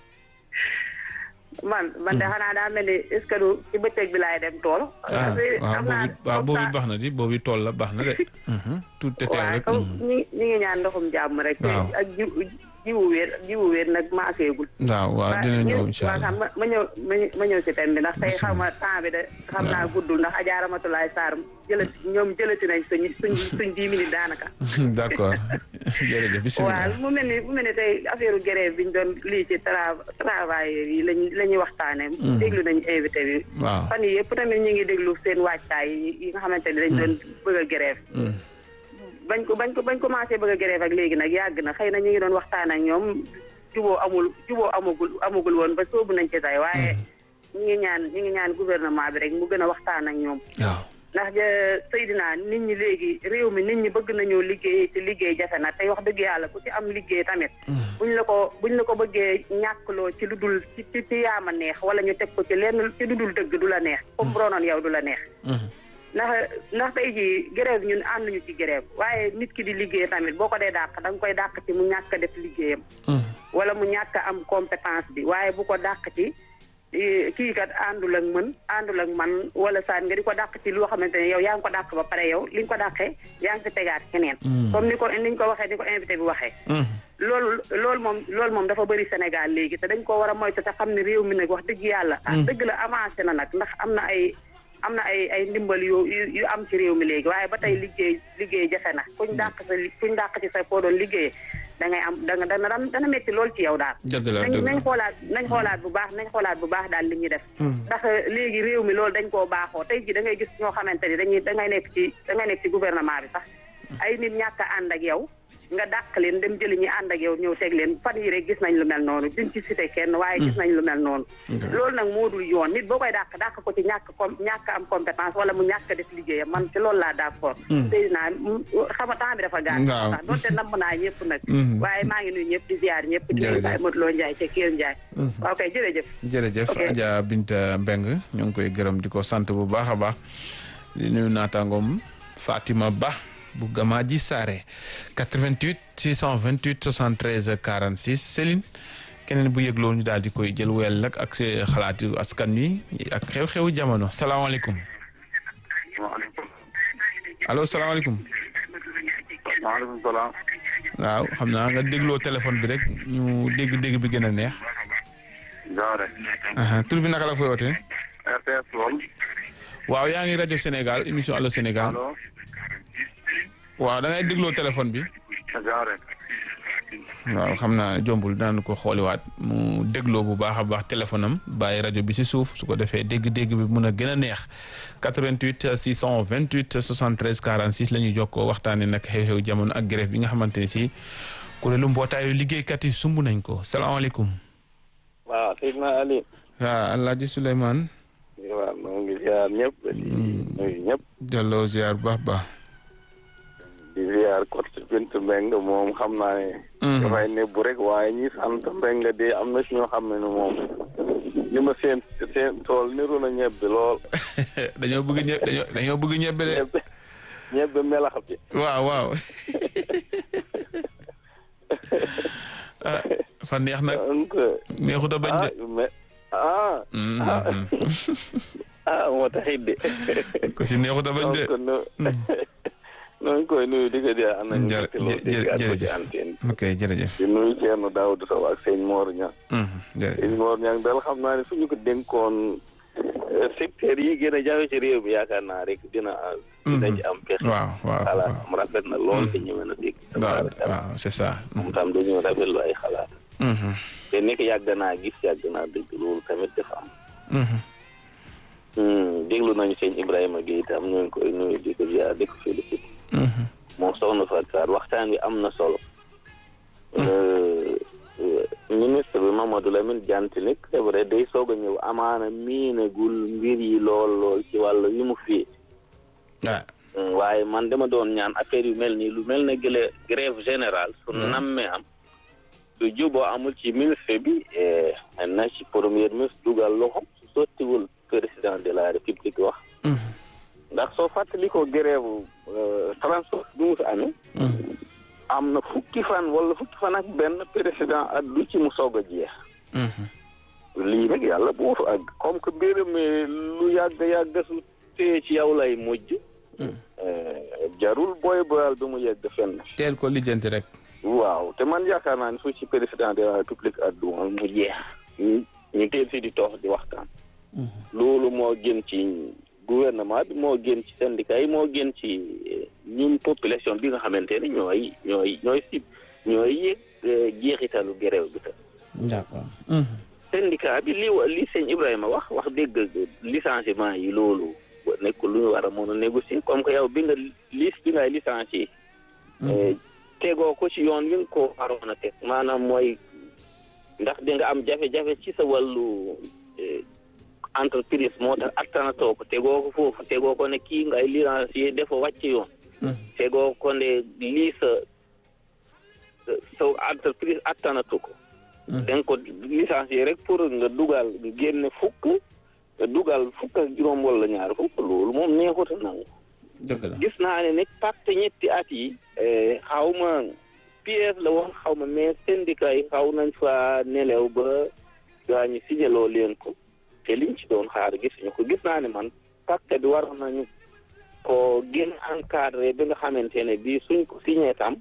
man man de xanaa daa mel ni est-ce que du ci bëccëg bi laay dem tool. ah waaw boobu waaw boobu baax na di boobu tool la baax na de. tout te teew waaw rek. comme ñi ñi ngi ñaan ndoxum jàmm rek. waaw ak jiw jiwu wér jiwu wér nag maaseegul. waaw waaw dina ñëw incha waaw allah. xam ma ma ñëw ma ñëw- ma ñëw si thème bi ndax tey Bismillah. xam nga temps bi de xam naa guddul ndax Adja Ramatulaay Sarr jëlati ñoom jëlati nañ suñ suñ suñ dix minutes daanaka. d'accord jërëjëf bisimilah. waaw mu mel ni mu mel ni tey affaire grève bi ñu doon lii ci tra travailleurs yi lañ la ñuy waxtaanee. Mhm. déglu nañu invité bi. waaw. fan yii yëpp tamit ñu ngi déglu seen waajtaay yi yi nga xamante ne dañ doon bëgg a grève. bañ ko bañ ko bañ commencé bëgg a grève ak léegi nag yàgg na xëy na ñu ngi doon waxtaan ak ñoom juboo amul juboo amagul amagul woon ba soobu nañ ci tey waaye ñu ngi ñaan ñu ngi ñaan gouvernement bi rek mu gën a waxtaan ak ñoom. waaw. ndax ja Seydina nit ñi léegi réew mi nit ñi bëgg nañoo liggéey ci liggéey jafe na tey wax dëgg yàlla ku ci am liggéey tamit. buñ la ko buñ la ko bëggee ñàkkloo ci lu dul ci ci ci yaama neex wala ñu teg ko ci lenn ci lu dul dëgg du la neex. comme bronoon yow du la neex. ndax ndax tey jii grève ñun ànduñu ci grève waaye nit ki di liggéey tamit boo ko dee dàq da nga koy dàq ci mu ñàkk a def liggéeyam. wala mu ñàkk a am compétence bi waaye bu ko dàq ci eh, kii kat àndul ak mën àndul ak man wala saan nga di ko dàq ci loo xamante ne yow yaa ngi ko dàq ba pare yow li nga ko dàqee yaa ngi fi tegaat keneen. comme ni ko ni ñu ko waxee ni ko invité bi waxee. loolu loolu moom loolu moom dafa bëri Sénégal léegi te dañ ko war a moytu te xam ne réew mi nag wax dëgg yàlla. ah dëgg la avancé na nag ndax am na ay am na ay ay ndimbal yu yu yu am ci réew mi léegi waaye ba tey liggéey liggéey jafe na kuñ dàq sa li- kuñ dàq ci sa foo doon liggéeyee da ngay am da nga dana dana métti lool ci yow daal. dëgg la nañ dëgg nañ la. xoolaat nañ xoolaat bu baax nañ xoolaat bu baax daal li ñuy def. ndax léegi réew mi loolu dañ koo baaxoo tey ji da ngay gis ñoo xamante ni dañuy da ngay nekk ci da ngay nekk ci gouvernement bi sax ay nit ñàkk a ànd ak yow nga dàq leen dem jëli ñi ànd ak yow ñëw teg leen fan yi rek gis nañ lu mel noonu duñ ci cité kenn waaye gis nañ lu mel noonu. loolu nag moo dul yoon nit boo koy dàq dàq ko ci ñàkk com ñàkk am compétence wala mu ñàkk a def liggéeyam man ci loolu laa d'accord. tey naa xam nga temps bi dafa gàtt. Waaw. sax donte namm naa ñëpp nag. Mhm. waaye maa ngi nuyu ñëpp di ziar ñëpp. di nuyu Jërëjëf. Baye Modou Lo Ndiaye ca Kelle Ndiaye. waaw kay jërëjëf. jërëjëf Ok. Adja Binta Mbeng ñu ngi koy gërëm di ko sant bu baax a baax di nuyu naataangoom Fatima Ba bu Gamaaji Saare 88 628 73 46 Céline keneen bu yëgloo ñu daal di koy jël wel nag ak si xalaatu askan wi ak xew-xewu jamono salaamaaleykum allo salaamaaleykum maaleykum salaam. waaw xam naa nga dégloo téléphone bi rek ñu dégg-dégg bi gën a neex Jaare. aha tur bi naka la fooy wootee RTS lool. waaw yaa ngi rajo Sénégal émission Allo Sénégal allo. waaw da ngay dégloo téléphone bi Jaare. waaw xam naa jombul daan ko xooliwaat mu dégloo bu baax a baax téléphone am bàyyi rajo bi si suuf su ko defee dégg-dégg bi mun a gën a neex 88 628 73 46 la ñuy jokkoo waxtaanee nag xew-xew jamono ak grève bi nga xamante ni si kuréelu mbootaayu liggéeykat yi sumb nañ ko salaamaaleykum. waaw Seydina Ali. waaw Alaaji Souleymane. waaw maa ngi ziar ñëpp. di nuyu ñëpp. delloo ziar bu baax a baax. di ziar kot Bintu Mbeng moom xam naa ne. dafay nebbu rek waaye ñi sant Mbeng de am na si ñoo xam ne moom. li ma seen seen tool niru na ñebbe lool. dañoo bëgg ñebe dañoo dañoo bëgg ñebe de. ñebbe melax bi. waaw waaw. ah fa neex nag. neexut a bañ de. ah ah. ah moo taxit de. ko si neexut a bañ de. noonu koy nuyu di ko di ana ñu jërëjëf ok jërëjëf di nuyu Thierno Daouda Sow ak sëñ Mor Niang sëñ Mor Niang daal xam naa ne suñu ko dénkoon secteur yi gën a jafe ci réew mi yaakaar naa rek dina dina ci am pexe waaw waaw xalaat am rafet na lool te ñëwee na dégg waaw waaw c'est ça moom tam dañoo rafetlu ay xalaat te nekk yàgg naa gis yàgg naa dégg loolu tamit dafa am déglu nañu sëñ Ibrahima Gueye tam ñu ngi koy nuyu di ko ziar di ko félicité moom soxna Fatou Sarr waxtaan wi am na solo. ministre bi Mamadou Lamine Diantinik c'est vrai day soog a ñëw amaana miinagul mbir yi lool lool ci wàllu yu mu fii. waaye man dama doon ñaan affaire yu mel nii lu mel ne gële grève générale. su nammee am. su juboo amul ci ministre bi na ci premier ministre dugal loxo su sottiwul président de la république wax. ndax soo fàttali ko grève transport bi mu fi amee am na fukki fan wala fukki fan ak benn président ak du ci mu soog a jeex lii nag yàlla bu ak comme que mbir mi lu yàgg yàgg su tee ci yow lay mujj jarul booy boyal bi mu yegg fenn teel ko lijjanti rek waaw te man yaakaar naa ne su ci président de la république addu mu jeex ñu teel si di toog di waxtaan loolu moo gën ci gouvernement bi moo gën ci syndicat yi moo gën ci ñun population bi nga xamante ne ñooy ñooy ñooy si ñooy yëg jeexitalu grève bi tam d'accord syndicat bi li li sëñ Ibrahima wax wax dëgg licenciement yi loolu nekkul lu ñu war a mën a négocier comme que yow bi nga lis bi ngay licencier tegoo ko ci yoon wi nga ko waroon a teg maanaam mooy ndax di nga am jafe-jafe ci sa wàllu entreprise moo tax attanatoo ko tegoo ko foofu tegoo ko ne kii ngay licencier dafa wàcc yoon tegoo ko ne lii sa sa entreprise attanatu ko danga ko licencier rek pour nga dugal nga génne fukk nga dugal fukk ak juróom wala ñaar fukk loolu moom neexut a nangu dëgg la gis naa ne nag pacte ñetti at yi xaw ma pièce la woon xaw ma mais syndicat yi xaw nañ fa nelew ba gaa ñu signaloo leen ko te liñ ci doon xaar gisuñu ko gis naa ne man pacte bi war nañu ko gën encadré bi nga xamante ne bii suñ ko signé tam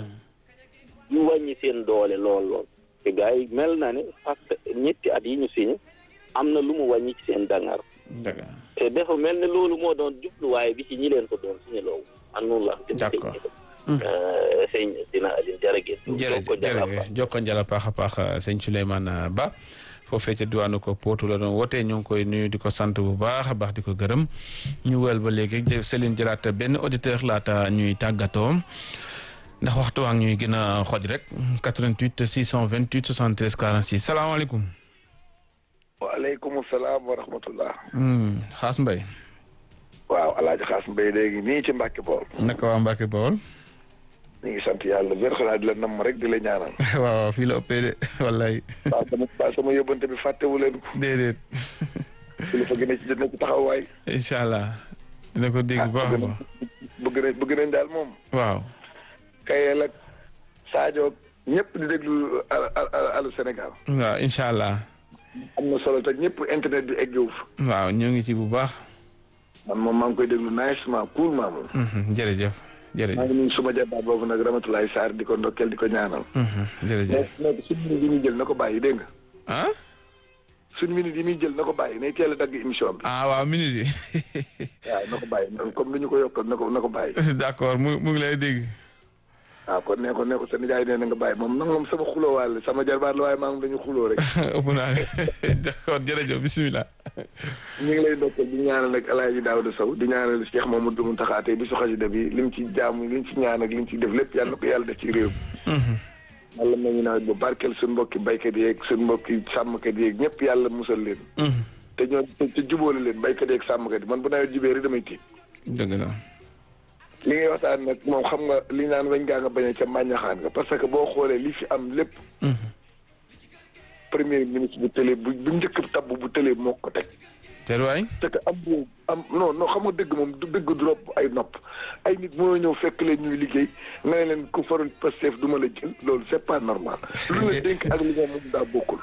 ñu wàññi seen doole lool lool te gars yi mel na ne pacte ñetti at yi ñu signé am na lu mu wàññi ci seen dangar te dafa mel ne loolu moo doon jubluwaay bi ci ñi leen ko doon signé loolu man noonu la d'accord sëñ dina Aline jërëjëf jërëjëf jokko njala paax a paax sëñ Souleymane Ba foofee ca diwaanu ko Potou la doon wootee ñu ngi koy nuyu di ko sant bu baax a baax di ko gërëm ñu wël ba léegi Céline jëlaat benn auditeur laata ñuy tàggatoo ndax waxtu waa ñuy gën a xoj rek 88 628 73 46 salaamaaleykum. waaleykum salaam wa rahmatullah. Xaas Mbay. waaw El Hadj Xaas Mbay léegi nii ci Mbacke Bawol. naka waa Mbacke Bawol. ñu ngi sant yàlla wér xanaa di la nam rek di la ñaanal. waaw waaw fii la ëppee de wallaay. waaw sama waaw sama yóbbante bi fàttewu leen ko. déedéet. kilifa gi ne ci dina ci taxawaay. incha allah. dina ko dégg bu baax a baax. bëgg nañ bëgg nañ daal moom. waaw. Kayel ak Sadio ñëpp di déglu Allô Sénégal. waaw incha allah. am na solo te ñëpp internet bi eggewu fa. waaw ñoo ngi ci bu baax. man moom maa ngi koy déglu nicement coolment moom. jërëjëf. jërëjëf maa ngi nuyu suma jabaat boobu nag Ramatoulaye Sarr di ko ndokkeel di ko ñaanal. jërëjëf mais suñu minute yi muy jël na ko bàyyi dégg nga. ah. suñu minute yi muy jël na ko bàyyi nay teel a dagg émission bi. ah waaw minute yi. waaw na ko bàyyi comme ni ñu ko yokkal na ko na ko bàyyi. d'accord mu mu ngi lay dégg. waaw kon nee ko nee ko sa nijaay nee na nga bàyyi moom nag moom sama xuloo waale sama jarbaat la waaye maa ngi dañu xuloo rek. ëpp naa ne d'accord jërëjëf bisimilah. ñu ngi lay dokkal di ñaanal nag El Hadj Daouda Sow di ñaanal Cheikh Mamadou Mountakha tey bi su xasida bi lim ci jaamu lim ci ñaan ak lim ci def lépp yàlla na ko yàlla def ci réew mi. yàlla may ñu nawet bu barkeel suñu mbokki baykat yeeg suñu mbokki sàmmkat yeeg ñëpp yàlla musal leen. te ñoo te jubóole leen baykat yeeg sàmmkat yi man bu nawet jubee rek damay tiit. dëgg la. li ngay waxtaan nag moom xam nga li naan wañ gaa nga bañ a ca màññaxaan nga parce que boo xoolee li fi am lépp premier ministre bu télé bu bu njëkk tabb bu télé moo ko teg. te waay. te que am am non non xam nga dëgg moom du dëgg du rob ay nopp ay nit moo ñëw fekk leen ñuy liggéey nga ne leen ku faroon Pastef du ma la jël loolu c'est pas normal. lu la dénk ak li nga moom daa bokkul.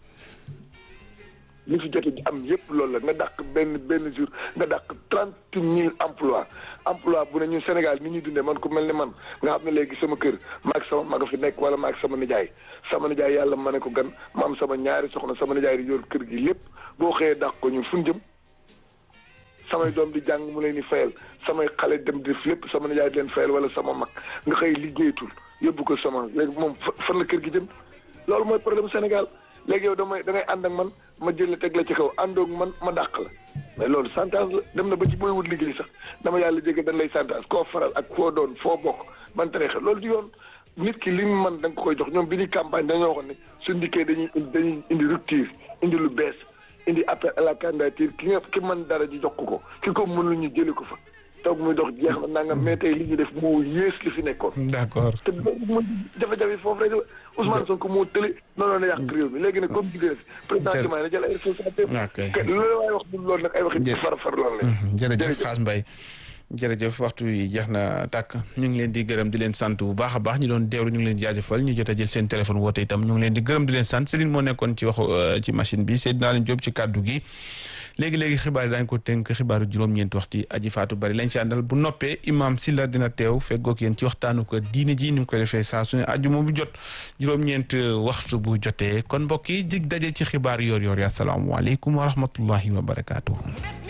li fi jot am yëpp loolu la nga dàq benn benn jour nga dàq trente mille emploi emploi bu ne ñun Sénégal ni ñuy dundee man ku mel ni man nga xam ne léegi sama kër maag sama maga fi nekk wala maag sama nijaay sama nijaay yàlla ma ne ko gan ma am sama ñaari soxna sama nijaay di yor kër gi lépp boo xëyee dàq ko ñun fu ñu jëm samay doom di jàng mu leen di fayal samay xale dem di def lépp sama nijaay di leen fayal wala sama mag nga xëy liggéeyatul yóbbu ko sama léegi moom fan la kër gi jëm loolu mooy problème Sénégal léegi yow damay da ngay ànd ak man ma jël la teg la ci kaw àndoog man ma dàq la mais loolu santage la dem na ba ci booy wut liggéey sax dama yàlla jege dañ lay santage koo faral ak foo doon foo bokk man tarixa loolu di yoon nit ki li mu mën da nga ko koy jox ñoom bi ñuy campagne dañoo waxoon ne su ndikkee dañuy dañuy indi rupture indi lu bees indi appel à la candidature ki nga ki mën dara ji jox ko ko ki ko mënul ñu jëli ko fa toog muy dox jeex na nangam mais tey li ñu def moo yées li fi nekkoon. d'accord te mooy jafe-jafe foofu rek Ousmane Sonko moo tële noonu la yàq réew mi léegi nag comme jigéen président Diomaye na jël ay responsabilités. ok loolu waaye wax du loolu nag ay waxi far far loolu la. jërëjëf Xaas Mbaye jërëjëf waxtu yi jeex na tàkk ñu ngi leen di gërëm di leen sant bu baax a baax ñu doon deewlu ñu ngi leen di jaajëfal ñu jot a jël seen téléphone woote itam ñu ngi leen di gërëm di leen sant Céline moo nekkoon ci waxu ci machine bi Seydina leen Jóob ci kàddu gi léegi-léegi xibaar yi daañu ko tënk xibaaru juróom-ñeenti waxtu aji faatu bari lañ ci àndal bu noppee imam Silla dina teew feggoog yéen ci waxtaanu ko diine ji ni mu koy defee saa su ne ajuma bu jot juróom-ñeent waxtu bu jotee kon mbokk yi dig daje ci xibaar yoor yoor yi asalaamaaleykum wa rahmatullahi wa barakaatuhu